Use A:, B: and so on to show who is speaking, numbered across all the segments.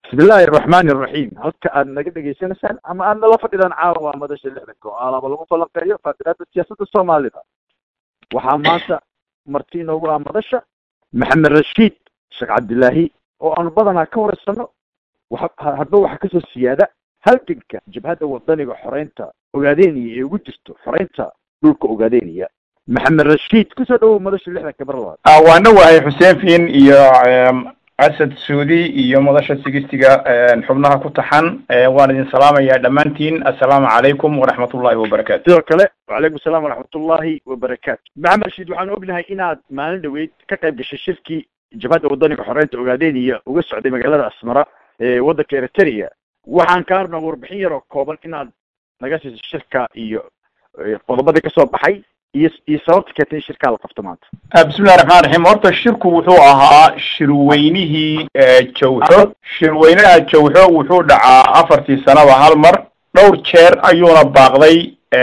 A: bismillahi araxmaani araxiim halka aad naga dhegaysanaysaan ama aad nala fadhidaan caawa waa madasha lixdanka oo alaaba lagu falanqeeyo faaqiraada siyaasadda soomaalida waxaa maanta marti inoogu ah madasha maxamed rashiid sheekh cabdilaahi oo aanu badanaa ka wareysano hadba waxaa kasoo siyaada halganka jabhadda wadaniga xoreynta ogaadeniya ee ugu jirto xoreynta dhulka ogaadeniya maxamed rashiid kusoo dhawow madasha lixdanka mar labaad
B: waana wahay xuseen fiin iyo asad suudi iyo madasha sigistiga xubnaha ku taxan waan idin salaamayaa dhammaantiin assalaamu calaykum waraxmat ullahi wabarakatu
A: sidoo kale wacalaykum assalam waraxmat ullahi wabarakaatu maxamed rashiid waxaan ognahay inaad maalin dhaweyd ka qayb gashay shirkii jabhadda wadaniga xoreynta ogaadeniya uga socday magaalada asmara ee waddanka eritrea waxaan kaa rabnaa warbixin yar oo kooban inaad naga siiso shirka iyo qodobadii kasoo baxay iyo iyo sababta keentay in shirkaa la qabto maanta
B: bismillahi raxmaan raxiim horta shirku wuxuu ahaa shirweynihii jawxo shirweynaha jawxo wuxuu dhacaa afartii sanaba hal mar dhowr jeer ayuuna baaqday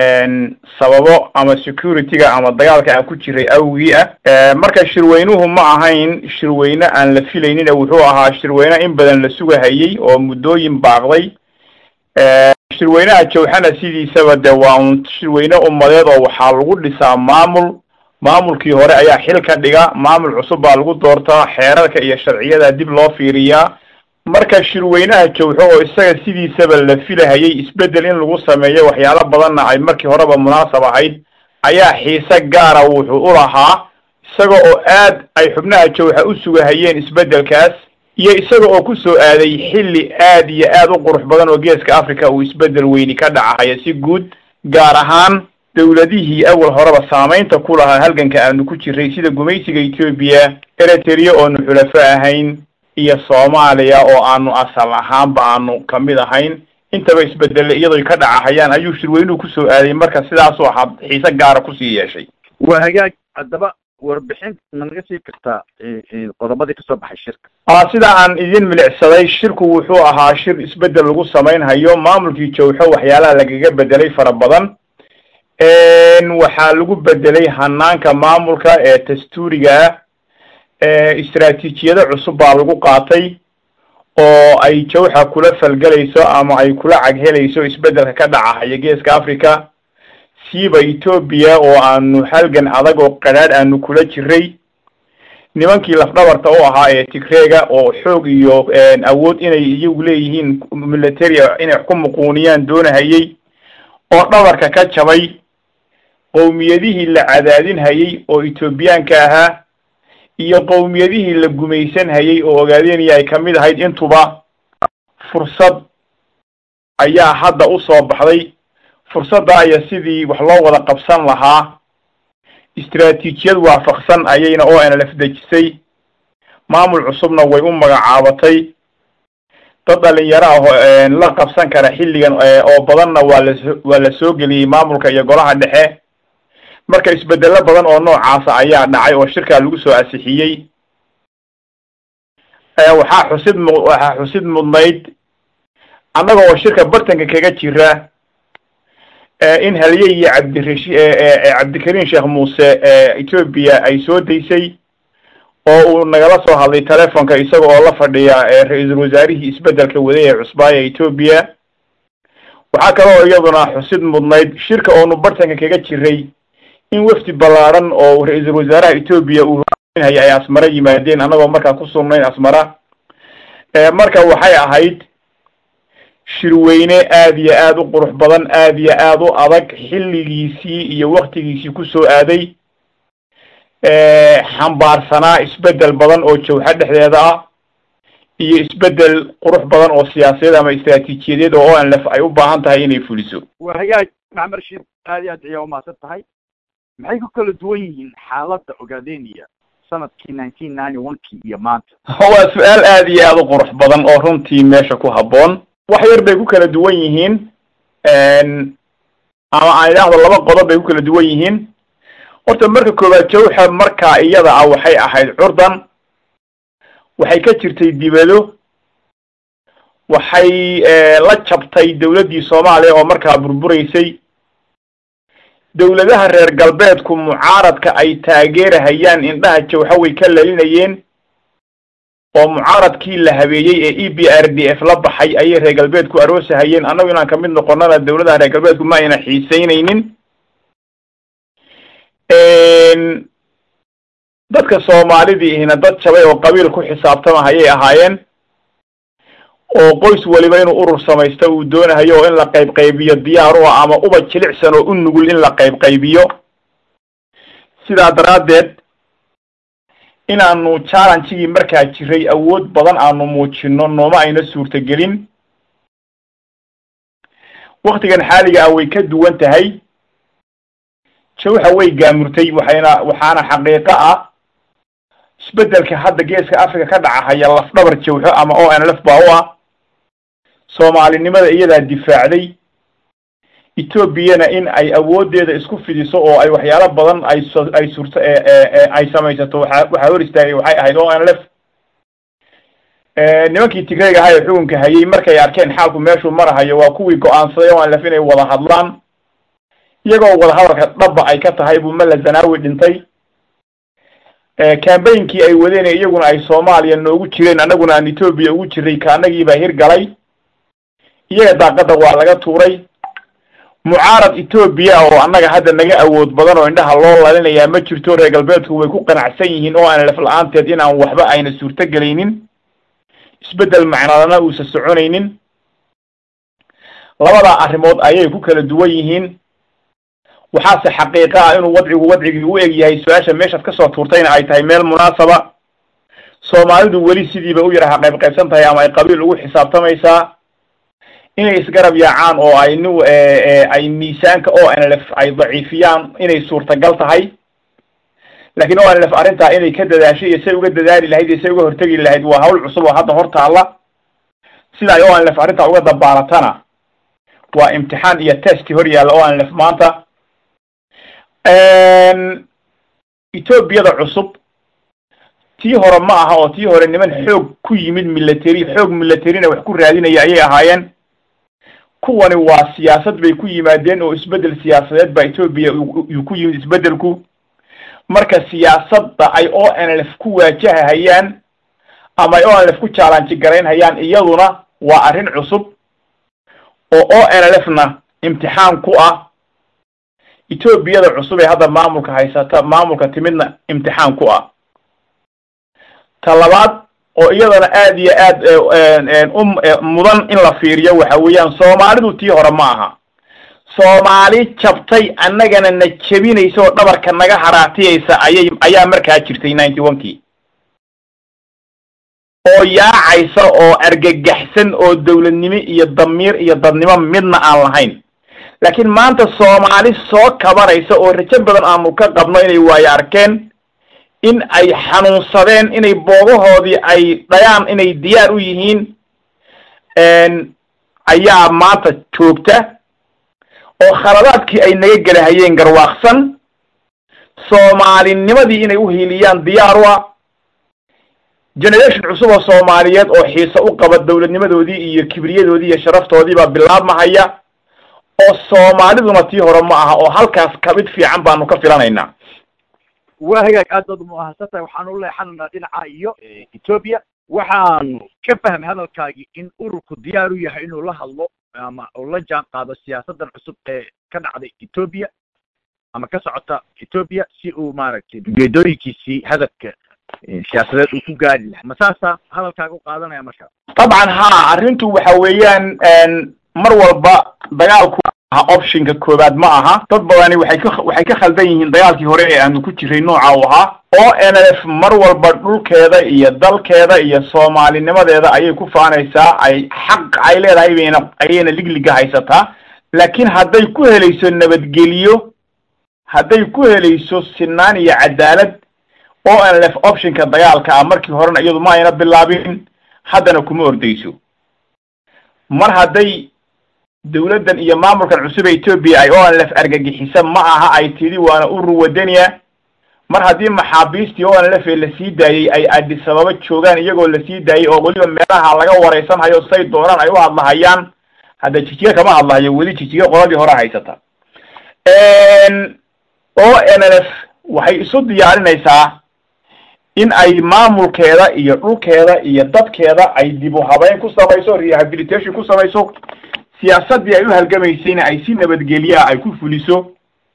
B: sababo ama security-ga ama dagaalka aan ku jiray awgii ah marka shirweynuhu ma ahayn shirweyne aan la filaynin wuxuu ahaa shirweyne in badan la sugahayey oo muddooyin baaqday shirweynaha jawxana sidiisaba de waa un shirweyne ummadeed oo waxaa lagu dhisaa maamul maamulkii hore ayaa xil ka dhiga maamul cusub baa lagu doortaa xeerarka iyo sharciyada dib loo fiiriyaa marka shirweynaha jawxo oo isaga sidiisaba la filahayay isbedel in lagu sameeyo waxyaalo badanna ay markii horeba munaasab ahayd ayaa xiise gaara wuxuu u lahaa isaga oo aad ay xubnaha jawxa u sugahayeen isbedelkaas iyo isaga oo kusoo aaday xilli aad iyo aad u qurux badan oo geeska africa uu isbedel weyni ka dhacahaya si guud gaar ahaan dawladihii awal horeba saamaynta ku lahaa halganka aanu ku jiray sida gumaysiga etoobiya eritrea oonu xulafo ahayn iyo soomaaliya oo aanu asal ahaanba aanu kamid ahayn intaba isbedelle iyadoy ka dhacahayaan ayuu shirweynuhu kusoo aaday marka sidaasuu ahaa xiise gaara kusii yeeshay
A: waa hagaag haddaba warbixin ma naga sii kartaa qodobadii kasoo baxay shirka
B: a sida aan idin milicsaday shirku wuxuu ahaa shir isbedel lagu samaynhayo maamulkii jawxo waxyaalaha lagaga bedelay fara badan waxaa lagu bedelay hanaanka maamulka ee dastuuriga ah istraatiijiyado cusub baa lagu qaatay oo ay jawxa kula falgelayso ama ay kula caghelayso isbedelka ka dhacahaya geeska africa siiba etoobiya oo aanu halgan adag oo qadhaadh aanu kula jiray nimankii lafdhabarta u ahaa ee tigreega oo xoog iyo awood inay iyagu leeyihiin militaria inay ku muquuniyaan doonahayey oo dhabarka ka jabay qowmiyadihii la cadaadin hayay oo etoobiyaanka ahaa iyo qowmiyadihii la gumaysan hayay oo ogaadeniya ay kamid ahayd intuba fursad ayaa hadda usoo baxday fursadda aya sidii wax loo wada qabsan lahaa istraatiijiyad waafaqsan ayayna o n lf dejisay maamul cusubna way u magacaabatay dad dhalinyaro ah la qabsan kara xilligan oo badanna waa las waa la soo geliyey maamulka iyo golaha dhexe marka isbedelo badan oo noocaasa ayaa dhacay oo shirkaa lagu soo asixiyey waxaa xusid mu waxaa xusid mudnayd annaga oo shirka bartanka kaga jira in halye iyo cabdirashi cabdikariim sheekh muuse etoobiya ay soo daysay oo uu nagala soo hadlay telefonka isaga oo la fadhiya ra-iisul wasaarihii isbedelka waday ee cusbaaya etoobiya waxaa kale oo iyaduna xusid mudnayd shirka oonu bartanka kaga jiray in wafdi ballaaran oo ra-iisul wasaaraha etoobiya uu hogaaminhaya ay asmara yimaadeen annagoo markaa ku sugnayn asmara marka waxay ahayd shirweyne aad iyo aad u qurux badan aad iyo aad u adag xilligiisii iyo waktigiisii kusoo aaday xambaarsanaa isbedel badan oo jawxa dhexdeeda ah iyo isbedel qurux badan oo siyaasadeed ama istraatiijiyadeed oo o n lf ay u baahan tahay inay fuliso
A: waa hagaag maxamed rashiid aad iyo aad ayaa umahadsan tahay maxay ku kala duwan yihiin xaaladda ogaadeniya sanadkii nineteen ninety one kii iyo maanta
B: waa su-aal aad iyo aad u qurux badan oo runtii meesha ku habboon wax yar bay ku kala duwan yihiin ama aan idhaahdo laba qodob bay ku kala duwan yihiin horta marka koowaad jawxa markaa iyada ah waxay ahayd curdan waxay ka jirtay dibado waxay la jabtay dawladdii soomaaliya oo markaa burburaysay dawladaha reer galbeedku mucaaradka ay taageerahayaan indhaha jawxa way ka lalinayeen oo mucaaradkii la habeeyey ee e b r d f la baxay ayay reer galbeedku aroosahayeen annagu inaan kamid noqonana dawladaha reer galbeedku ma ayna xiiseyneynin dadka soomaalidii ihna dad jabay oo qabiil ku xisaabtama hayay ahaayeen oo qoys waliba inuu urur samaysto uu doonahayo oo in la qayb qaybiyo diyaar u ah ama uba jilicsan oo u nugul in la qayb qaybiyo sidaa daraaddeed inaanu challengigii markaa jiray awood badan aanu muujino nooma ayna suurtagelin waktigan xaaliga ah way ka duwan tahay jawxa way gaamurtay waxayna waxaana xaqiiqo ah isbeddelka hadda geeska africa ka dhacahaya lafdhabar jawxo ama o n lf baa u ah soomaalinimada iyadaa difaacday etoobiyana in ay awooddeeda isku fidiso oo ay waxyaalo badan ay so ay surto ay samaysato waxa waxaa hor istaagay waxay ahayd o n lf nimankii tigrayga ahaa ee xukunka hayay markay arkeen xaalku meeshuu marahayo waa kuwii go-aansaday o n lf inay wada hadlaan iyagoo wadahadalka dhaba ay ka tahay buu mala zanaawi dhintay cambaynkii ay wadeen iyaguna ay soomaaliya noogu jireen annaguna aan etoobiya ugu jiray ka annagii baa hirgalay iyaga daaqadda waa laga tuuray mucaarad etoobiya oo annaga hadda naga awood badan oo indhaha loo lalinayaa ma jirto reer galbeedku way ku qanacsan yihiin oo aan laf la-aanteed inaan waxba ayna suurtogelaynin isbeddel macnadana uusa soconaynin labadaa arrimood ayay ku kala duwan yihiin waxaase xaqiiqa ah inuu wadcigu wadcigii u eg yahay su-aasha meeshaad kasoo tuurtayna ay tahay meel munaasaba soomaalidu weli sidiiba u yaraha qayb qaybsan tahay ama ay qabiil ugu xisaabtamaysaa inay isgarab yaacaan oo ay ni ay miisaanka o n lf ay daciifiyaan inay suurtagal tahay laakiin o n lf arrintaa inay ka dadaashay iyo say uga dadaali lahayd iyo say uga hortegi lahayd waa hawl cusub oo hadda hor taalla sida ay o n lf arrintaa uga dabaalatana waa imtixaan iyo testi hor yaalla o n lf maanta etoobiyada cusub tii hore ma aha oo tii hore niman xoog ku yimid military xoog militarina wax ku raadinaya ayay ahaayeen kuwani waa siyaasad bay ku yimaadeen oo isbeddel siyaasadeed baa etoobiya uu ku yimid isbeddelku marka siyaasadda ay o n lf ku waajahahayaan ama ay o n lf ku challenge garaynhayaan iyaduna waa arrin cusub oo o n lf na imtixaan ku ah etoobiyada cusub ee hadda maamulka haysata maamulka timidna imtixaan ku ah ta labaad oo iyadana aad iyo aad u mudan in la fiiriyo waxa weeyaan soomaalidu tii hore ma aha soomaali jabtay annagana na jebinaysa oo dhabarka naga haraatiyaysa ayay ayaa markaa jirtay ninety one kii oo yaacaysa oo argagaxsan oo dawladnimo iyo damiir iyo dadnimo midna aan lahayn laakiin maanta soomaali soo kabanaysa oo rajo badan aanu ka qabno inay waayo arkeen in ay xanuunsadeen inay boogahoodii ay dhayaan inay diyaar u yihiin ayaa maanta joogta oo khaladaadkii ay naga gelahayeen garwaaqsan soomaalinimadii inay u hiiliyaan diyaar u ah generation cusub oo soomaaliyeed oo xiise u qaba dawladnimadoodii iyo kibriyadoodii iyo sharaftoodii baa bilaabmahaya oo soomaaliduna tii hore ma aha oo halkaas kabid fiican baanu ka filanaynaa
A: waa hagaag aad baad umahadsan tahay waxaanu u leexanaynaa dhinaca iyo etoobiya waxaanu ka fahmay hadalkaagii in ururku diyaar u yahay inuu la hadlo ama uu la jaan qaado siyaasaddan cusub ee ka dhacday etoobiya ama ka socota etoobiya si uu maaragtay ujeedooyinkiisii hadafka siyaasadeed uu ku gaari lahay ma saasaa hadalkaaga u qaadanaya marka
B: dabcan ha arrintu waxa weeyaan mar walba dagaalku aha optionka koowaad ma aha dad badani waxay ka waxay ka khaldan yihiin dagaalkii hore ee aanu ku jiray nooca u ahaa o n f mar walba dhulkeeda iyo dalkeeda iyo soomaalinimadeeda ayay ku faanaysaa ay xaq ay leedahay bayna ayayna ligliga haysataa laakiin hadday ku helayso nabadgeliyo hadday ku helayso sinaan iyo cadaalad o n f optionka dagaalka ah markii horena iyadu ma ayna bilaabin haddana kuma ordayso mar hadday dawladdan iyo maamulkan cusub ee etoobiya ay o n lf argagixisa ma aha ay tidhi waana urur wadaniya mar haddii maxaabiistii o n lf ee lasii daayey ay adisababa joogaan iyagoo lasii daayey oo weliba meelaha laga waraysanhayo say doonaan ay u hadlahayaan hadda jijiga kama hadlahayo weli jijiga qoladii hore haysata o n f waxay isu diyaarinaysaa in ay maamulkeeda iyo dhulkeeda iyo dadkeeda ay dib u habeyn ku samayso rehabilitation ku samayso siyaasaddii ay u halgamaysayna ay si nabadgelyaa ay ku fuliso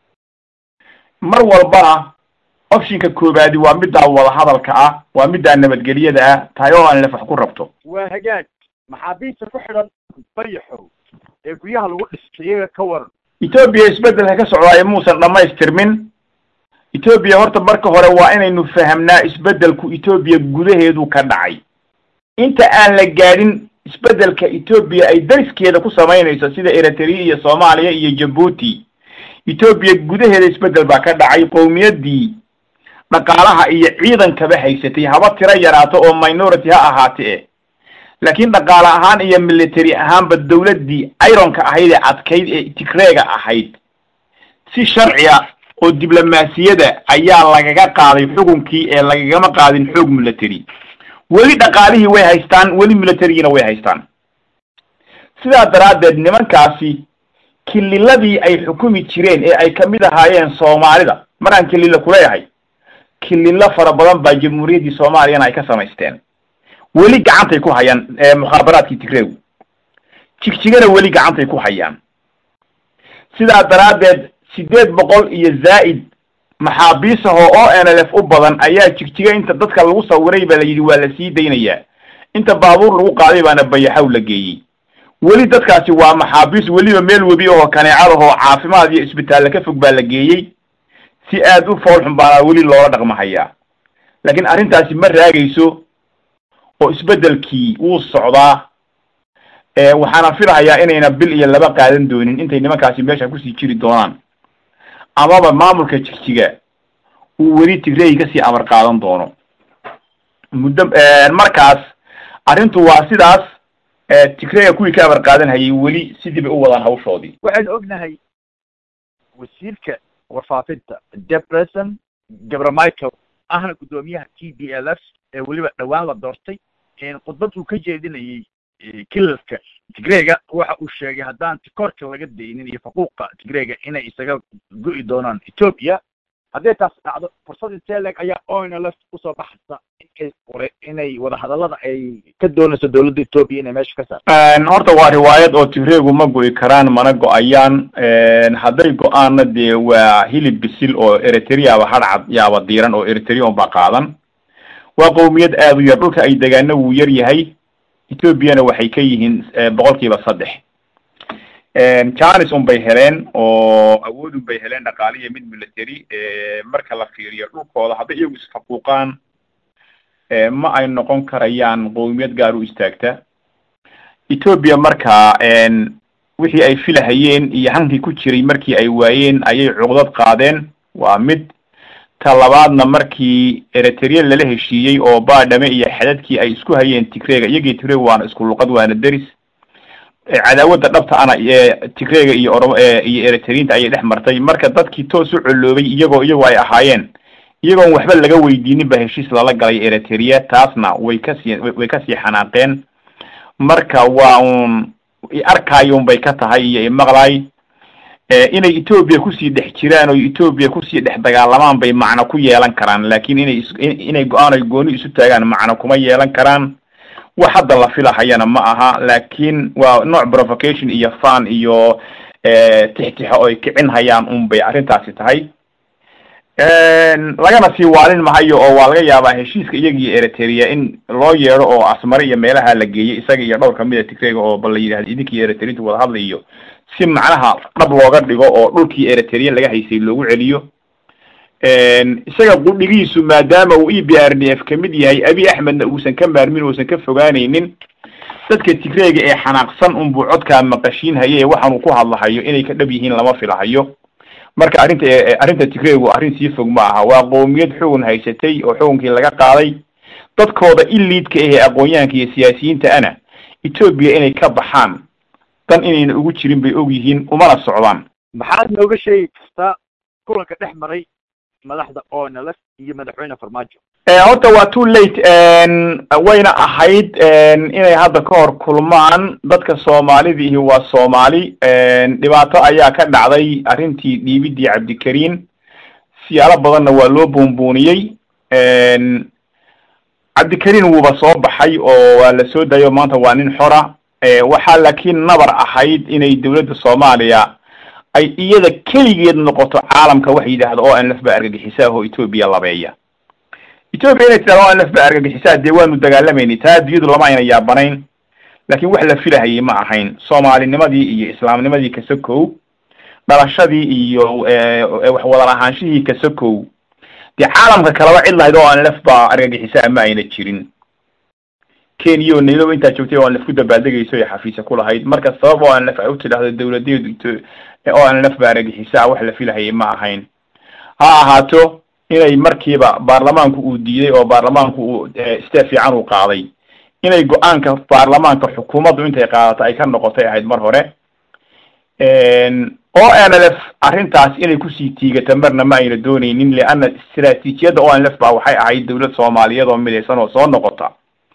B: mar walbana optionka koobaadi waa middaa wadahadalka ah waa middaa nabadgelyada ah tahay oo aan lef wax ku rabto
A: waa hagaag maxaabiista ku xidhan bayaxow ee guryaha lagu dhistay iyaga ka waran
B: etoobiya isbeddelka ka socdaayo muusan dhammaystirmin etoobiya horta marka hore waa inaynu fahamnaa isbeddelku etoobiya gudaheedu ka dhacay inta aan la gaadhin isbeddelka etoobiya ay dariskeeda ku samaynayso sida eritrea iyo soomaaliya iyo jabuuti etoobiya gudaheeda isbeddel baa ka dhacay qowmiyaddii dhaqaalaha iyo ciidankaba haysatay haba tiro yaraato oo minority ha ahaate e laakiin dhaqaale ahaan iyo military ahaanba dawladdii ironka ahayd ee adkayd ee tigreega ahayd si sharciya oo diblomaasiyada ayaa lagaga qaaday xukunkii ee lagagama qaadin xoog military weli dhaqaalihii way haystaan weli militarigiina way haystaan sidaa daraaddeed nimankaasi kililadii ay xukumi jireen ee ay kamid ahaayeen soomaalida maraan kililo kuleeyahay kililo fara badan baa jamhuuriyaddii soomaaliyana ay ka samaysteen weli gacantay ku hayaan mukhaabaraadkii tigreegu jigjigana weli gacantay ku hayaan sidaa daraaddeed siddeed boqol iyo zaa'id maxaabiis ahoo o n l f u badan ayaa jigjiga inta dadka lagu sawiray baa la yidhi waa la sii daynayaa inta baabuur lagu qaaday baana bayaxow la geeyey weli dadkaasi waa maxaabiis weliba meel webi ahoo kaneecadahoo caafimaad iyo isbitaalla ka fog baa la geeyey si aad u foolxun baana weli loola dhaqmahayaa laakiin arrintaasi ma raagayso oo isbeddelkii wuu socdaa waxaana filahayaa inayna bil iyo laba qaadan doonin intay nimankaasi meesha kusii jiri doonaan amaba maamulka jigjiga uu weli tigreegi kasii amar qaadan doono muddo markaas arrintu waa sidaas tigreega kuwii ka amar qaadan hayay weli sidii bay u wadaan hawshoodii
A: waxaynu ognahay wasiirka warfaafinta depreson gabra michael ahna guddoomiyaha t b l f ee weliba dhowaan la doortay khudbad uu ka jeedinayay kilalka tigreega waxa uu sheegay haddaan tikoorka laga daynin iyo faquuqa tigreega inay isaga go'i doonaan etoobiya haddii taas dhacdo fursad intee leeg ayaa onlf usoo baxaysa inay ore inay wadahadallada ay ka doonayso dawladda etoobiya inay meesha ka saarto
B: horta waa riwaayad oo tigreegu ma go'i karaan mana go-ayaan hadday go-aanna dee waa hilib bisil oo eritreaba hadhcad yaaba diiran oo eritrea un baa qaadan waa qowmiyad aada u yar dhulka ay degaano wuu yar yahay ethoobiana waxay ka yihiin boqol kiiba saddex janis un bay heleen oo awood un bay heleen dhaqaaliya mid military marka la fiiriyo dhulkooda hadday iyagu isfaquuqaan ma ay noqon karayaan qowmiyad gaar u istaagta ethoobia marka wixii ay filahayeen iyo hankii ku jiray markii ay waayeen ayay cuqdad qaadeen waa mid ta labaadna markii eritrea lala heshiiyey oo baadhame iyo xadadkii ay isku hayeen tigreega iyagii tigreega waana isku luqad waana deris cadaawadda dhabta ana tigreega iyo oro iyo eritriinta ayay dhex martay marka dadkii toos u coloobay iyagoo iyagoo ay ahaayeen iyagoon waxba laga weydiinin ba heshiis lala galay eritrea taasna way kasii way kasii xanaaqeen marka waa un arkayun bay ka tahay iyo imaqlay inay etoobiya kusii dhex jiraan oo etoobiya kusii dhex dagaalamaan bay macno ku yeelan karaan laakin inay is inay go-aan ay gooni isu taagaan macno kuma yeelan karaan wax hadda la filahayana ma aha laakin waa nooc provocation iyo fan iyo tixtixo oo ay kicin hayaan un bay arrintaasi tahay lagana sii waalin mahayo oo waa laga yaabaa heshiiska iyagii eritrea in loo yeedho oo asmare iyo meelaha la geeyey isaga iyo dhowr kamida tigreega oo bal la yidhahda idinkii eritreinta wada hadlayo si macnaha dhab looga dhigo oo dhulkii eritrea laga haysay loogu celiyo isaga qudhigiisu maadaama uu e b r d f kamid yahay abi axmedna uusan ka maarmin uusan ka fogaanaynin dadka tigreega ee xanaaqsan unbuu codkaa maqashiin haye waxaanuu ku hadlahayo inay ka dhab yihiin lama filahayo marka arrinta arrinta tigreegu arrin sii fog ma aha waa qowmiyad xugun haysatay oo xukunkii laga qaaday dadkooda iliidka ahee aqoon-yahanka iyo siyaasiyiinta ana etoobiya inay ka baxaan dan inayna ugu jirin bay og yihiin umana socdaan
A: maxaad nooga sheegi kartaa kulanka dhex maray madaxda onlf iyo madaxweyne farmaajo
B: horta waa too late wayna ahayd inay hadda ka hor kulmaan dadka soomaalidii waa soomaali dhibaato ayaa ka dhacday arrintii dhiibidii cabdikariin siyaalo badanna waa loo buunbuuniyey cabdikariin wuuba soo baxay oo waa la soo dayo maanta waa nin xora waxaa laakiin nabar ahayd inay dawladda soomaaliya ay iyada keligeed noqoto caalamka waxa yidhaahda o n lf ba argagixisaa oo etoobiya labeeya etoobiya inay tidhahdo o n lf ba argagixisaa dee waanu dagaalamayni taa addunyadu lama ayna yaabanayn laakiin wax la filahayay ma ahayn soomaalinimadii iyo islaamnimadii kasakow dhalashadii iyo wax wada lahaanshihii kasakow dee caalamka kaleba cid lahayd o n lf ba argagixisaa ma ayna jirin kenya oo nairobi intaa joogtay o n lf ku dabaaldegayso ee xafiisa ku lahayd marka sabab o n lf ay u tidhahdo dawladeedu o n lf ba argagixisaa wax la filahayay ma ahayn ha ahaato inay markiiba baarlamaanku uu diiday oo baarlamaanku uu step fiican uu qaaday inay go-aanka baarlamaanka xukuumaddu intay qaadato ay ka noqotay ahayd mar hore o n l f arrintaas inay kusii tiigata marna ma ayna dooneynin leanna istraatiijiyadda o n l f ba waxay ahayd dawlad soomaaliyeed oo midaysan oo soo noqota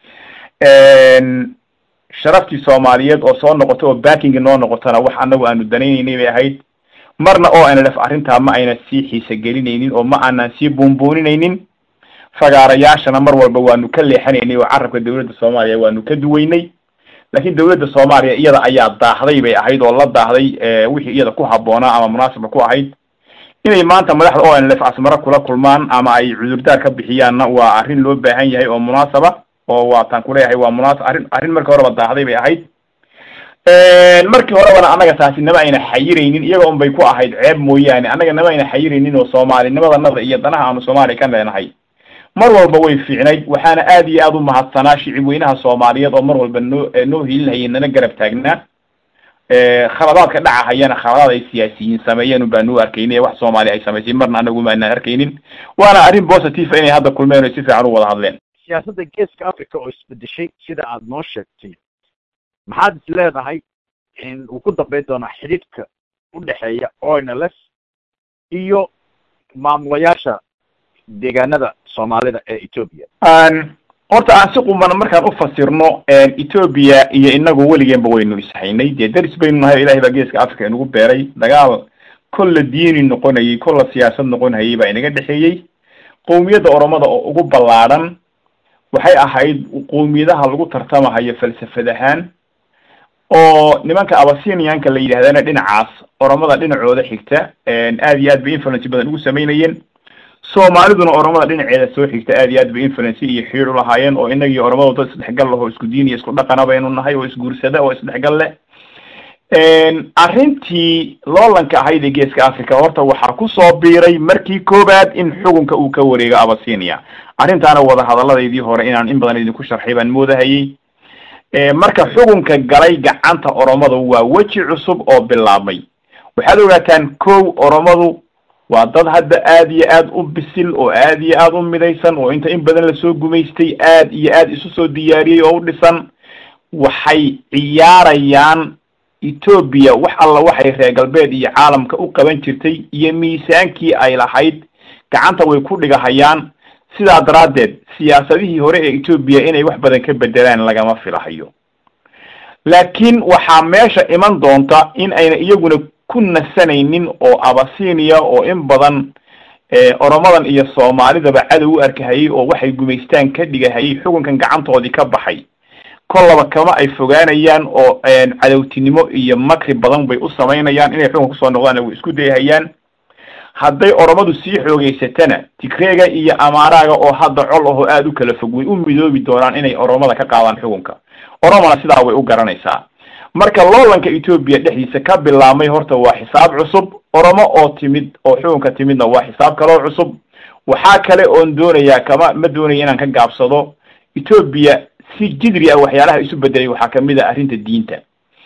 B: sharaftii soomaaliyeed oo soo noqota oo backingi noo noqotana wax anagu aanu danayneynay bay ahayd marna o n l f arrintaa ma ayna sii xiisa gelinaynin oo ma aanan sii buunbuuninaynin fagaarayaashana mar walba waanu ka leexanaynay oo carabka dawladda soomaaliya waanu ka duweynay laakiin dawladda soomaaliya iyada ayaa daahday bay ahayd oo la daahday wixii iyada ku habboonaa ama munaasaba ku ahayd inay maanta madaxda o n l f asmaro kula kulmaan ama ay cudurdaar ka bixiyaanna waa arrin loo baahan yahay oo munaasaba oo waataan kuleeyahay waa munaasab arrin arrin markii horeba daahday bay ahayd markii horebana annaga taasi nama ayna xayiraynin iyaga un bay ku ahayd ceeb mooyaane annaga nama ayna xayiraynin oo soomaalinimadanada iyo danaha aanu soomaaliya ka leenahay mar walba way fiicnayd waxaana aad iyo aad u mahadsanaa shicib weynaha soomaaliyeed oo mar walba noo noo hilinhayay nana garab taagnaa khaladaadka dhacahayana khaladaad ay siyaasiyiin sameeyeen un baanu arkaynay wax soomaaliya ay samaysay marna anagu ma aynaan arkaynin waana arrin positive inay hadda kulmeen o si fiican u wada hadleen
A: siyaasadda geeska africa oo isbedeshay sida aada noo sheegtay maxaad is leedahay in uu ku dambayn doonaa xidhiidhka u dhexeeya o n l f iyo maamulayaasha deegaanada soomaalida ee etoobiya
B: horta aan si quman markaan ufasirno etoobiya iyo inagu weligeenba waynu ishaynay dee daris baynu nahay o ilahay baa geeska africa inagu beeray dagaal kolla diini noqonayay kolla siyaasad noqonhayay baa inaga dhexeeyey qowmiyadda oromada oo ugu ballaadhan waxay ahayd qowmiyadaha lagu tartamahayo falsafad ahaan oo nimanka abasinianka la yidhahdana dhinacaas oromada dhinacooda xigta aad iyo aad bay influence badan ugu samaynayeen soomaaliduna oromada dhinaceeda soo xigta aad iyo aad bay influence iyo xiir ulahaayeen oo inagii oromada dad isdhexgal lahoo isku diin iyo isku dhaqana baynu nahay oo isguursada oo isdhexgal leh arrintii loolanka ahayd ee geeska africa horta waxaa kusoo biiray markii koobaad in xukunka uu ka wareego abasinia arrintaana wadahadalladaydii hore inaan in badan idinku sharxay baan moodahayay marka xukunka galay gacanta oromadu waa weji cusub oo bilaabmay waxaad ogaataan kow oromadu waa dad hadda aad iyo aad u bisil oo aad iyo aad u midaysan oo inta in badan lasoo gumaystay aad iyo aad isu soo diyaariyey oo u dhisan waxay ciyaarayaan etoobiya wax alla waxay reer galbeed iyo caalamka u qaban jirtay iyo miisaankii ay lahayd gacanta way ku dhigahayaan sidaa daraaddeed siyaasadihii hore ee etoobiya inay wax badan ka bedelaan lagama filahayo laakiin waxaa meesha iman doonta in ayna iyaguna ku nasanaynin oo abasinia oo in badan oromadan iyo soomaalidaba cadow u arkahayay oo waxay gumaystaan ka dhigahayay xukunkan gacantoodii ka baxay kollaba kama ay fogaanayaan oo cadowtinimo iyo makri badan bay u samaynayaan inay xukunka kusoo noqdaan way isku dayhayaan hadday oromadu sii xoogeysatana tigreega iyo amaaraaga oo hadda col ahoo aada u kala fog way u midoobi doonaan inay oromada ka qaadaan xukunka oromona sidaa way u garanaysaa marka loolanka etoobiya dhexdiisa ka bilaabmay horta waa xisaab cusub oromo oo timid oo xukunka timidna waa xisaab kaloo cusub waxaa kale oon doonayaa kama ma doonaya inaan ka gaabsado etoobiya si jidri ah waxyaalaha isu bedelay waxaa kamid a arrinta diinta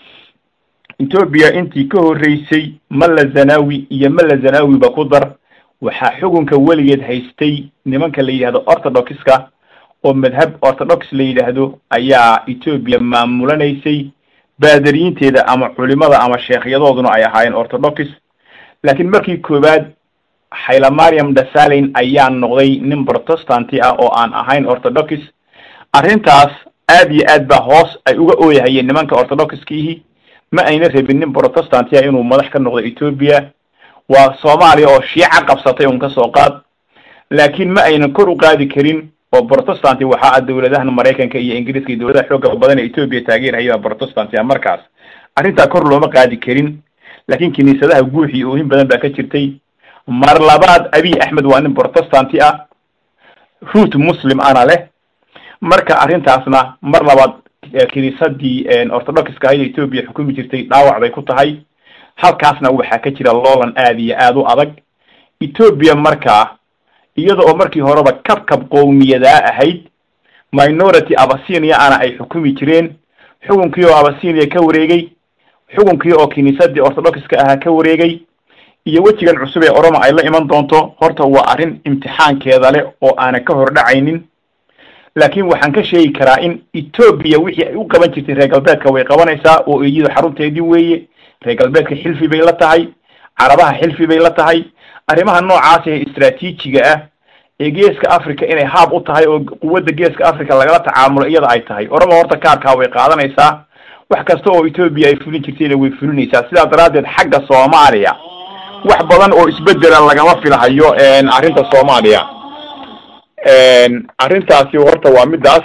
B: etoobiya intii ka horreysay malla zanawi iyo malla zanawiba ku dar waxaa xukunka weligeed haystay nimanka la yidhahdo orthodoxka oo madhab orthodox la yidhaahdo ayaa etoobiya maamulanaysay baadariyiinteeda ama culimada ama sheekhyadooduna ay ahaayeen orthodox laakiin markii koowaad haylamariam dasalin ayaa noqday nin protestanti ah oo aan ahayn orthodox arrintaas aad iyo aad baa hoos ay uga ooyahayeen nimanka orthodoxkiihi ma ayna rabin nin protestanti ah inuu madax ka noqdo etoobiya waa soomaaliya oo shiica qabsatay un kasoo qaad laakiin ma aynan kor u qaadi karin oo protestanti waxaa ah dawladahan maraykanka iyo ingiriiska iyo dawladaha xooga badan ee etoobiya taageerhaya protestanti a markaas arrintaa kor looma qaadi karin laakiin kiniisadaha guux iyo oohin badan baa ka jirtay mar labaad abiy axmed waa nin protestanti ah root muslim ana leh marka arrintaasna mar labaad kiniisadii orthodoxka ahayd etoobiya xukumi jirtay dhaawac bay ku tahay halkaasna waxaa ka jira loolan aad iyo aada u adag etoobiya markaa iyada oo markii horeba kabkab qowmiyadaa ahayd minority abasinia ana ay xukumi jireen xukunkii oo abasinia ka wareegay xukunkii oo kiniisadii orthodoxka ahaa ka wareegay iyo wejigan cusub ee oroma ay la iman doonto horta waa arrin imtixaankeeda leh oo aanan ka hor dhacaynin laakiin waxaan ka sheegi karaa in etoobiya wixii ay u qaban jirtay reer galbeedka way qabanaysaa oo iyadu xarunteedii weeye reer galbeedka xilfi bay la tahay carabaha xilfi bay la tahay arrimaha noocaas ee istraatiijiga ah ee geeska africa inay haab u tahay oo quwadda geeska africa lagala tacaamulo iyada ay tahay orama horta kaarkaa way qaadanaysaa wax kasta oo etoobiya ay fulin jirtayna way fulinaysaa sidaa daraaddeed xagga soomaaliya wax badan oo isbedela lagama filahayo arrinta soomaaliya arrintaasi horta waa midaas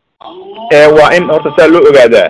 B: waa in horta saa loo ogaadaa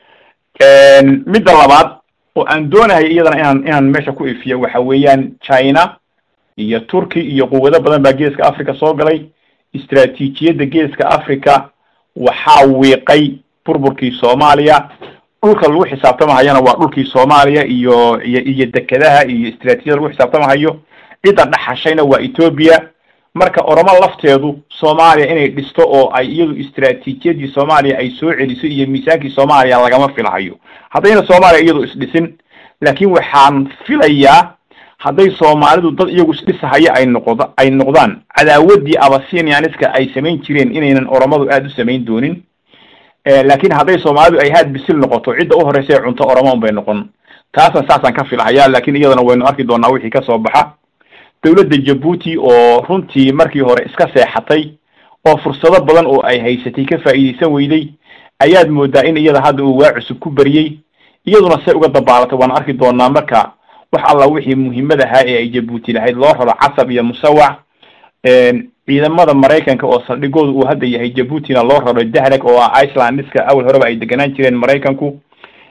B: midda labaad oo aan doonahay iyadana inaan inaan meesha ku ifiyo waxa weeyaan china iyo turkey iyo quwado badan baa geeska africa soo galay istraatiijiyadda geeska africa waxaa wiiqay burburkii soomaaliya dhulka lagu xisaabtamahayana waa dhulkii soomaaliya iyo iyo iyo dekedaha iyo istraatijiyada lagu xisaabtamahayo cidda dhaxashayna waa etoobiya marka oromo lafteedu soomaaliya inay dhisto oo ay iyadu istraatiijiyadii soomaaliya ay soo celiso iyo miisaankii soomaaliya lagama filahayo haddayna soomaaliya iyadu isdhisin laakiin waxaan filayaa hadday soomaalidu dad iyagu isdhisahaya ay noqd ay noqdaan cadaawaddii abasinianiska ay samayn jireen inaynan oromadu aada u samayn doonin laakiin hadday soomaalidu ay haad bisil noqoto cidda u horreysa ee cunto oromo un bay noqon taasna saasaan ka filahaya laakiin iyadana waynu arki doonaa wixii ka soo baxa dawladda jabuuti oo runtii markii hore iska seexatay oo fursado badan oo ay haysatay ka faa'iidaysan weyday ayaad moodaa in iyada hadda uu waa cusub ku beriyey iyaduna say uga dabaalatay waan arki doonaa marka wax alla wixii muhiimad ahaa ee ay jabuuti lahayd loo raro casab iyo musawac ciidamada maraykanka oo saldhigooda uu hadda yahay jabuutina loo raro dahreg oo ah icelandiska awal horeba ay deganaan jireen maraykanku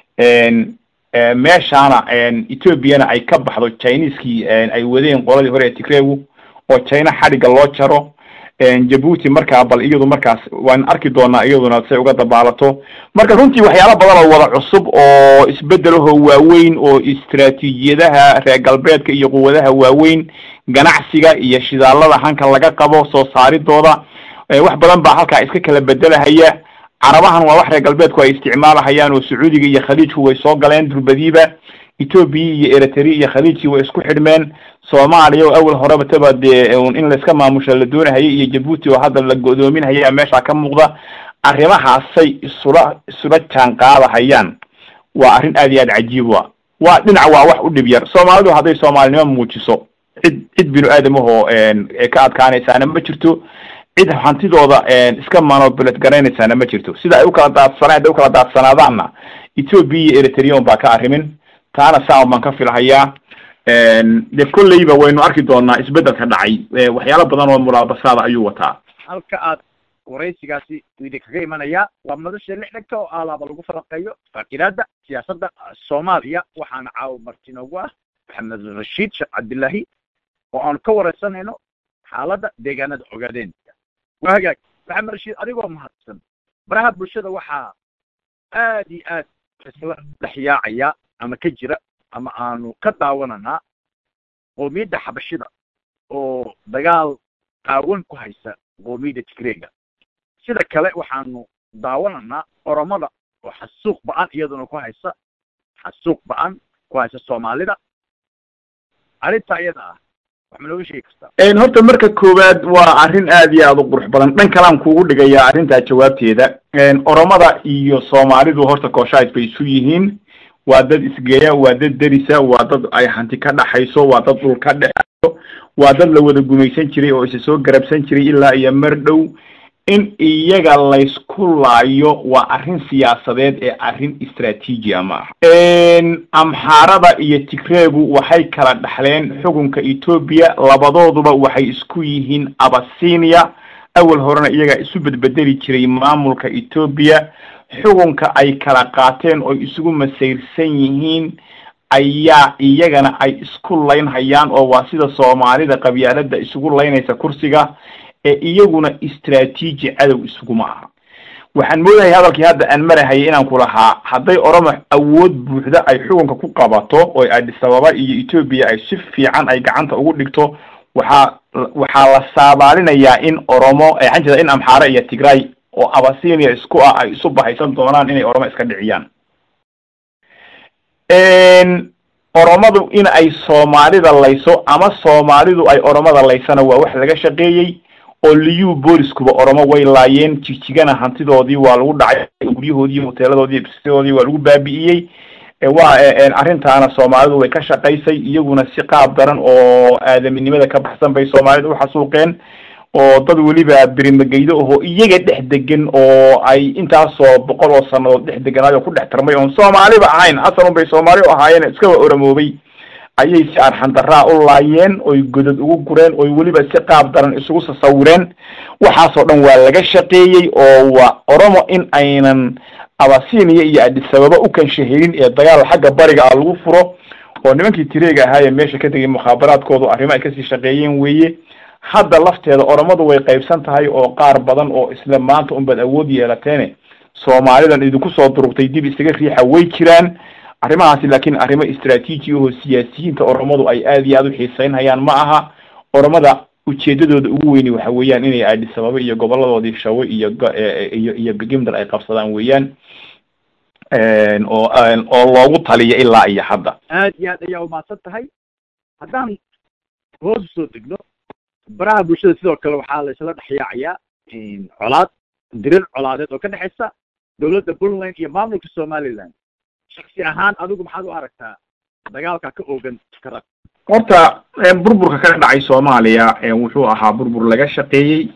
B: meeshaana ethoobiana ay ka baxdo chineskii ay wadeen qoladii hore ee tigregu oo china xadhigga loo jaro jabuuti markaa bal iyadu markaas waan arki doonaa iyaduna say uga dabaalato marka runtii waxyaala badan oo wada cusub oo isbedelahoo waaweyn oo istraatiijiyadaha reer galbeedka iyo quwadaha waaweyn ganacsiga iyo shidaalada hanka laga qabo soo saaridooda wax badan baa halkaa iska kala bedelahaya carabahan waa wax reer galbeedku ay isticmaalahayaan oo sacuudiga iyo khaliijku way soo galeen durbadiiba etoobiya iyo eritrea iyo khaliijkii way isku xidhmeen soomaaliya oo awal horeba taba dee in layska maamusha la doonahayay iyo jabuuti oo hadda la go'doominhaya meesha ka muuqda arrimahaasay isula isula jaan qaadahayaan waa arrin aad iyo aad cajiib wa waa dhinac waa wax u dhib yar soomaalidu hadday soomaalinimo muujiso cid cid binu aadamahoo ka adkaanaysaana ma jirto cid hantidooda iska manobelet garanaysaana ma jirto sida ay ukala daadsana hadday ukala daadsanaadaanna etoobiya iyo eritreon baa ka arrimin taana saan baan ka filhayaa de kolleyba waynu arki doonaa isbedelka dhacay waxyaalo badan oo mulaabasaada ayuu wataa
A: halka aad waraysigaasi idi kaga imanaya waa madasha lixdhanka oo alaaba lagu falanqeeyo faakiraada siyaasadda soomaaliya waxaana caawa marti noogu ah maxamed rashiid sheekh cabdillaahi oo aanu ka wareysanayno xaaladda deegaanada ogaadeen waa hagaag maxamed rashiid adigoo mahadsan baraha bulshada waxaa aad iyo aad isla dhex yaacaya ama ka jira ama aanu ka daawananaa qoomiyadda xabashida oo dagaal qaawan ku haysa qoomiyadda tigreega sida kale waxaanu daawananaa oromada oo xasuuq ba-an iyaduna ku haysa xasuuq ba-an ku haysa soomaalida arrinta iyada ah wax ma nooga sheegi kartaa
B: horta marka koowaad waa arrin aad iyo aad u qurux badan dhan kalaan kuugu dhigayaa arrintaa jawaabteeda oromada iyo soomaalidu horta kooshays bay isu yihiin waa dad isgeeya waa dad derisa waa dad ay hanti ka dhaxayso waa dad dhul ka dhexayo waa dad la wada gumaysan jiray oo isa soo garabsan jiray ilaa iyo mar dhow in iyaga laysku laayo waa arrin siyaasadeed ee arrin istraatiijia ma aha amxaarada iyo tigreegu waxay kala dhaxleen xukunka etoobiya labadooduba waxay isku yihiin abasinia awal horena iyagaa isu bedbedeli jiray maamulka etoobiya xukunka ay kala qaateen oo isugu masayrsan yihiin ayaa iyagana ay isku laynhayaan oo waa sida soomaalida qabyaalada isugu laynaysa kursiga ee iyaguna istraatiiji cadow isuguma aha waxaan moodahay hadalkii hadda aan marahayay inaan ku lahaa hadday oromo awood buuxda ay xukunka ku qabato oo addis ababa iyo etoobiya ay si fiican ay gacanta ugu dhigto waxaa waxaa la saabaalinayaa in oromo waxaan jeeda in amxaare iyo tigray oo abasinia isku ah ay isu bahaysan doonaan inay oromo iska dhiciyaan oromadu in ay soomaalida layso ama soomaalidu ay oromada laysana waa wax laga shaqeeyey oo liyu booliskuba oromo way laayeen jigjigana hantidoodii waa lagu dhacay guryahoodii hoteeladoodii bisidoodii waa lagu baabi'iyey waa arrintaana soomaalidu way ka shaqaysay iyaguna si qaab daran oo aadaminimada ka baxsan bay soomaalida uxasuuqeen oo dad weliba birimageydo ahoo iyaga dhex degan oo ay intaasoo boqol oo sanadood dhex deganaayo ku dhex tarmay oon soomaaliba ahayn asalun bay soomaali u ahaayeen iskaba oromoobay ayay si arxandaraa u laayeen oy godad ugu gureen oy weliba si qaab daran isugu sasawireen waxaasoo dhan waa laga shaqeeyey oo waa oromo in aynan abasinia iyo adisababa u kanshahelin ee dagaal xagga bariga ah lagu furo oo nimankii tireega ahaayee meesha ka tegay mukhaabaraadkoodu arrimo ay kasii shaqeeyeen weeye hadda lafteeda oromadu way qaybsan tahay oo qaar badan oo isla maanta unbaad awood yeelateene soomaalidan idinku soo durugtay dib isaga riixa way jiraan arrimahaasi laakiin arrimo istraatiiji ahoo siyaasiyiinta oromadu ay aada iyo aada u xiiseynhayaan ma aha oromada ujeedadooda ugu weyni waxa weeyaan inay addis ababa iyo goboladoodii shawe iyo iyo iyo begimdal ay qabsadaan weeyaan oo oo loogu taliyo ilaa iyo hadda
A: aad iyo aad ayaa umahadsan tahay haddaan hoos usoo degno baraha bulshada sidoo kale waxaa la isla dhexyaacayaa colaad dirir colaadeed oo ka dhexaysa dowladda puntland iyo maamulka somaliland shaksi ahaan adigu maxaad u aragtaa dagaalka ka oogan karag
B: horta burburka ka dhacay soomaaliya wuxuu ahaa burbur laga shaqeeyey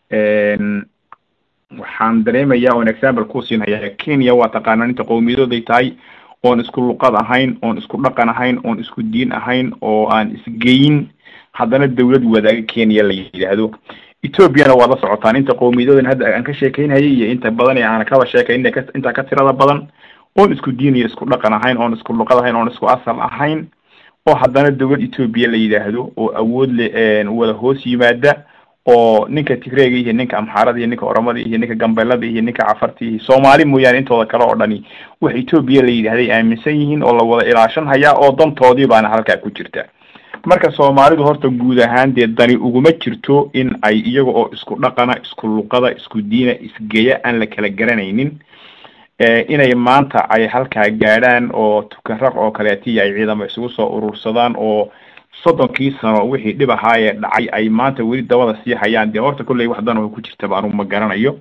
B: waxaan dareemayaa oon example ku siinhayaa kenya waa taqaanaan inta qowmiyadooday tahay oon isku luqad ahayn oon isku dhaqan ahayn oon isku diin ahayn oo aan isgeyin haddana dawlad wadaaga kenya la yidhaahdo ethoobiana waad la socotaan inta qowmiyadoodan hadda aan ka sheekeynhayay iyo inta badan ee aan kaba sheekayn intaa ka tirada badan oon isku diin iyo isku dhaqan ahayn oon isku luqad ahayn oon isku asal ahayn oo haddana dawlad etoobiya la yidhaahdo oo awood le wada hoos yimaada oo ninka tigreega iyo ninka amxaarada iyo ninka oromada iyo ninka gambelada iyo ninka cafarta iyo soomaali mooyaane intooda kale oo dhani wax etoobiya la yidhahday aaminsan yihiin oo la wada ilaashan hayaa oo dantoodii baana halkaa ku jirta marka soomaalidu horta guud ahaan dee dani uguma jirto in ay iyaga oo isku dhaqana isku luqada isku diina isgeya aan la kala garanaynin inay maanta ay halkaa gaadhaan oo tukaraq oo kaleetiya ay ciidamo isugu soo urursadaan oo soddonkii sano wixii dhib ahaayee dhacay ay maanta weli dabada sii hayaan dee horta kolley wax dan oo ku jirtaba anugu ma garanayo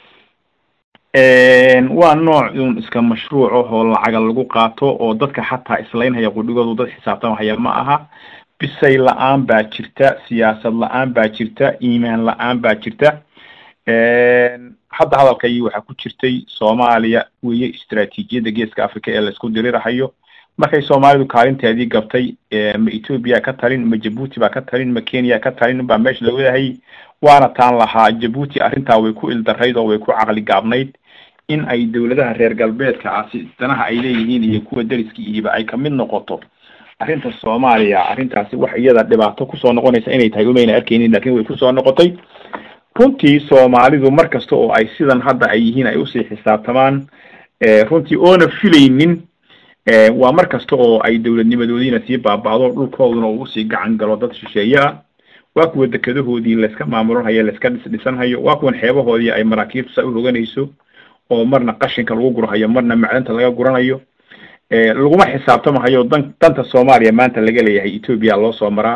B: waa nooc un iska mashruuc ahoo lacaga lagu qaato oo dadka xataa islaynhaya qudhigoodu dad xisaabtamahaya ma aha bisay la-aan baa jirta siyaasad la-aan baa jirta iimaan la-aan baa jirta hadda hadalkayii waxaa ku jirtay soomaaliya weeye istraatiijiyadda geeska africa ee laisku dirirahayo markay soomaalidu kaalinteedii gabtay ma etoobiya ka talin ma jabuuti baa ka talin ma kenya ka talin baa meesha la wadahayay waana taan lahaa jabuuti arrintaa way ku ildarayd oo way ku caqli gaabnayd in ay dawladaha reer galbeedka ah si danaha ay leeyihiin iyo kuwa deriskii ihiba ay kamid noqoto arrinta soomaaliya arrintaasi wax iyada dhibaato kusoo noqonaysa inay tahay umayna arkeynin lakin way kusoo noqotay runtii soomaalidu mar kasta oo ay sidan hadda ay yihiin ay usii xisaabtamaan runtii oona filaynin waa mar kasta oo ay dawladnimadoodiina sii baaba'do dhulkooduna uu usii gacan galo dad shisheeye ah waa kuwa dekadahoodii layska maamulanhayo layska dhisdhisanhayo waa kuwan xeebahoodii ay maraakiibtu saa uhoganayso oo marna qashinka lagu gurhayo marna macdanta laga guranayo laguma xisaabtamahayo dan danta soomaaliya maanta laga leeyahay etoobiya loo soo maraa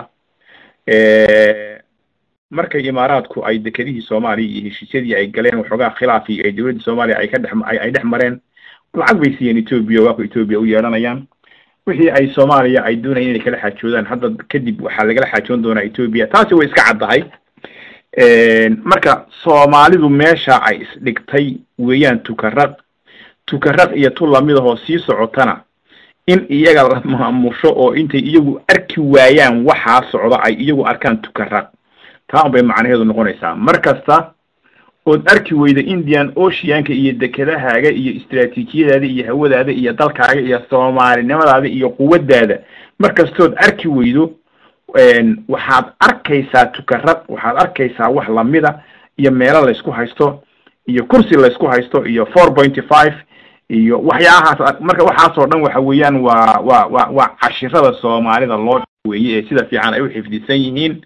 B: markay imaaraadku ay dekedihii soomaaliya iyo heshiisyadii ay galeen waxoogaa khilaafii ay dawladda soomaaliya ay ka dhex ay dhex mareen lacag bay siiyeen etoobiya waa ku etoobiya u yeelanayaan wixii ay soomaaliya ay doonayeen inay kala xaajoodaan hadda kadib waxaa lagala xaajoon doonaa etoobiya taasi way iska caddahay marka soomaalidu meesha ay isdhigtay weeyaan tukaraq tukaraq iyo tu lamidahoo sii socotana in iyaga la maamusho oo intay iyagu arki waayaan waxaa socda ay iyagu arkaan tukaraq taa un bay macnaheedu noqonaysaa mar kasta ood arki weyda indian oceanka iyo dekedahaaga iyo istraatiijiyadaada iyo hawadaada iyo dalkaaga iyo soomaalinimadaada iyo quwaddaada markastood arki weydo waxaad arkaysaa tukarad waxaad arkaysaa wax lamida iyo meelo laysku haysto iyo kursi laysku haysto iyo four pointy five iyo waxyaahaas marka waxaasoo dhan waxa weeyaan waa waa wa waa cashirada soomaalida loo weeye ee sida fiican ay u xifdisan yihiin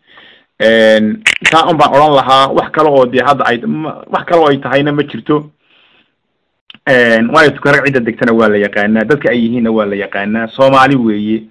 B: taa un baan odhan lahaa wax kale oo dee hadda ay wax kale oo ay tahayna ma jirto waayo tukarag cidda degtana waa la yaqaanaa dadka ay yihiinna waa la yaqaanaa soomaali weeye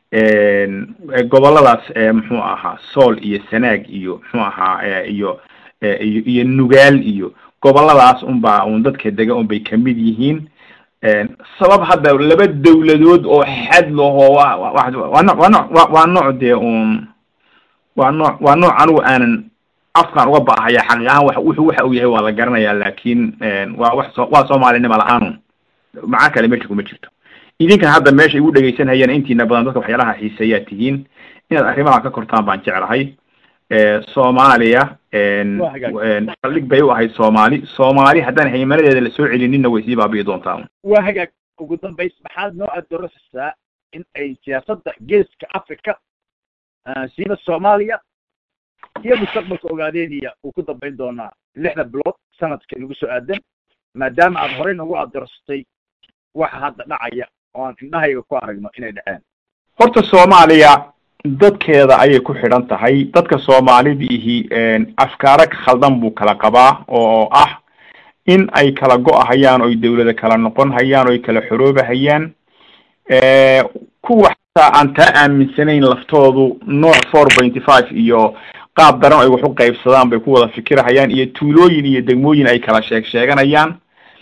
B: goboladaas muxuu ahaa sool iyo sanaag iyo muxuu ahaa iyo iyo iyo nugaal iyo goboladaas unbaa un dadka dega un bay kamid yihiin sabab hadda laba dawladood oo xad laho wa waa no waa no waa nooc dee un waa nooc waa nooc anigu aanan afkaan uga baahaya xaqiiq ahaan wa wuxuu waxa uu yahay waa la garanaya laakin waa wax so waa soomaalinima la-aanun macaa kale meesha kuma jirto idinkan hadda meesha igu dhegaysanhayaan intiina badan dadka waxyaalaha xiiseeyaa tihiin inaad arrimaha ka kortaan baan jeclahay soomaaliya saldhig bay u ahayd soomaali soomaali haddaan haymanadeeda lasoo celinina way sii baabi'i doontaa
A: waa hagaag ugu dambays maxaad noo adoorasaysaa in ay siyaasadda geeska africa siiba soomaaliya iyo mustaqbalka ogaadeeniya uu ku dambayn doonaa lixda bilood sanadka inagu soo aadan maadaama aad horey nagu adorsatay waxa hadda dhacaya oo aan indhahayga ku aragno inay dhaceen
B: horta soomaaliya dadkeeda ayay ku xidhan tahay dadka soomaalidiihi afkaaro khaldan buu kala qabaa oo ah in ay kala go-ahayaan oy dawlada kala noqon hayaan oy kala xoroobahayaan kuwa xataa aan taa aaminsanayn laftoodu nooc four pointy five iyo qaab daran ay wax u qaybsadaan bay ku wada fikirahayaan iyo tuulooyin iyo degmooyin ay kala sheeg sheeganayaan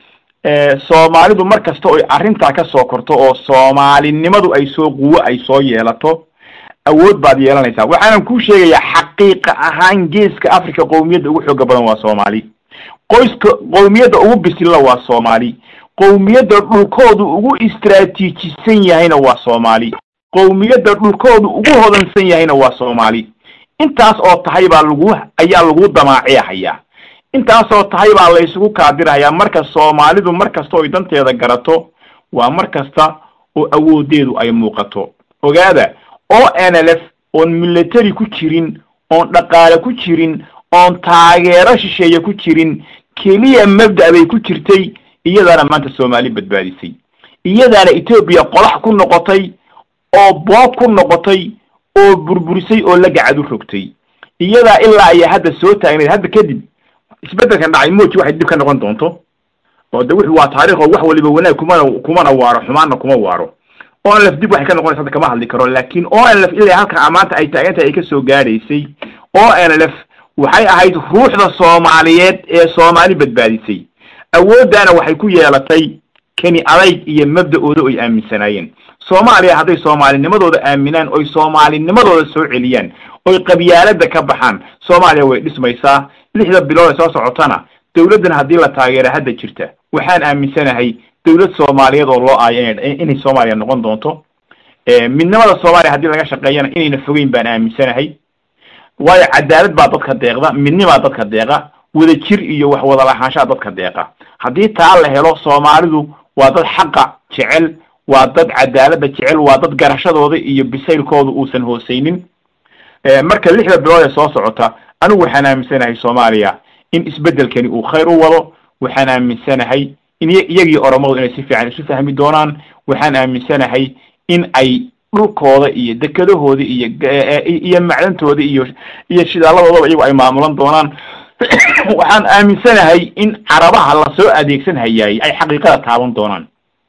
B: soomaalidu mar kasta oy arrintaa kasoo korto oo soomaalinimadu ay soo quwo ay soo yeelato awood baad yeelanaysaa waxaanan kuu sheegayaa xaqiiqa ahaan geeska africa qowmiyadda ugu xooga badan waa soomaali qoyska qowmiyadda ugu bisilla waa soomaali qowmiyadda dhulkoodu ugu istraatiijisan yahayna waa soomaali qowmiyadda dhulkoodu ugu hodansan yahayna waa soomaali intaas oo tahay baa lagu ayaa lagu damaaciyahayaa intaasoo tahay baa la isugu kaadirhayaa marka soomaalidu mar kasta oy danteeda garato waa mar kasta oo awoodeedu ay muuqato ogaada o n l f oon military ku jirin oon dhaqaale ku jirin oon taageero shisheeye ku jirin keliya mabda' bay ku jirtay iyadaana maanta soomaali badbaadisay iyadaana etoobiya qolax ku noqotay oo boob ku noqotay oo burburisay oo la gacad u rogtay iyadaa ilaa ayaa hadda soo taagnayd hadda kadib isbeddelkan dhacay mooji waxay dib ka noqon doonto oo de wuxu waa taarikh oo wax waliba wanaag kumana kumana waaro xumaanna kuma waaro o n lf dib waxay ka noqonaysa hadda kama hadli karo laakin o n lf ilaa halka maanta ay taagantahay ay kasoo gaadhaysay o n lf waxay ahayd ruuxda soomaaliyeed ee soomaali badbaadisay awooddaana waxay ku yeelatay keni adayg iyo mabda-ooda oy aaminsanaayeen soomaaliya hadday soomaalinimadooda aaminaan oy soomaalinimadooda soo celiyaan oy qabyaalada ka baxaan soomaaliya way dhismaysaa lixda bilood ee soo socotana dawladdan haddii la taageera hadda jirta waxaan aaminsanahay dawlad soomaaliyeed oo loo aayo ina inay soomaaliya noqon doonto midnimada soomaaliya haddii laga shaqeeyana inayna fogeyn baan aaminsanahay waayo cadaalad baa dadka deeqda midnimaa dadka deeqa wada jir iyo wax wada lahaanshaha dadka deeqa haddii taa la helo soomaalidu waa dad xaqa jecel waa dad cadaalada jecel waa dad garashadooda iyo bisaylkooda uusan hooseynin marka lixda bilood ee soo socota anigu waxaan aaminsanahay soomaaliya in isbeddelkani uu khayr u wado waxaan aaminsanahay in iyagii oromadu inay si fiican isu fahmi doonaan waxaan aaminsanahay in ay dhulkooda iyo dekedahooda iyo iyo macdantooda iyo iyo shidaalladoodaba iyagu ay maamulan doonaan waxaan aaminsanahay in carabaha lasoo adeegsan hayaay ay xaqiiqada taaban doonaan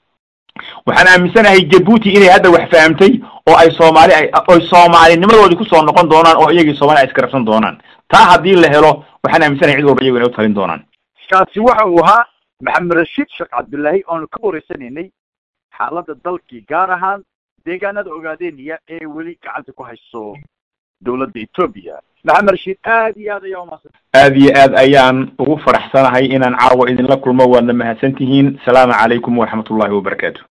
B: waxaan aaminsanahay jabuuti inay hadda wax fahamtay oo ay soomaali ay oy soomaalinimadoodii kusoo noqon doonaan oo iyagii soomali ay iskarabsan doonaan taa haddii la helo waxaan aaminsanahay cid walba iyagu inay u talin doonaan
A: kaasi waxa uu ahaa maxamed rashiid sheekh cabdullaahi oonu ka wareysanaynay xaaladda dalkii gaar ahaan deegaanada ogaadeeniya ee weli gacanta ku hayso dawladda etoobiya maxamed rashiid aad iyo aad ayaa umahadsan
B: aad iyo aad ayaan ugu faraxsanahay inaan caawa idinla kulmo waadna mahadsan tihiin asalaamu calaykum waraxmat ullahi wabarakaatu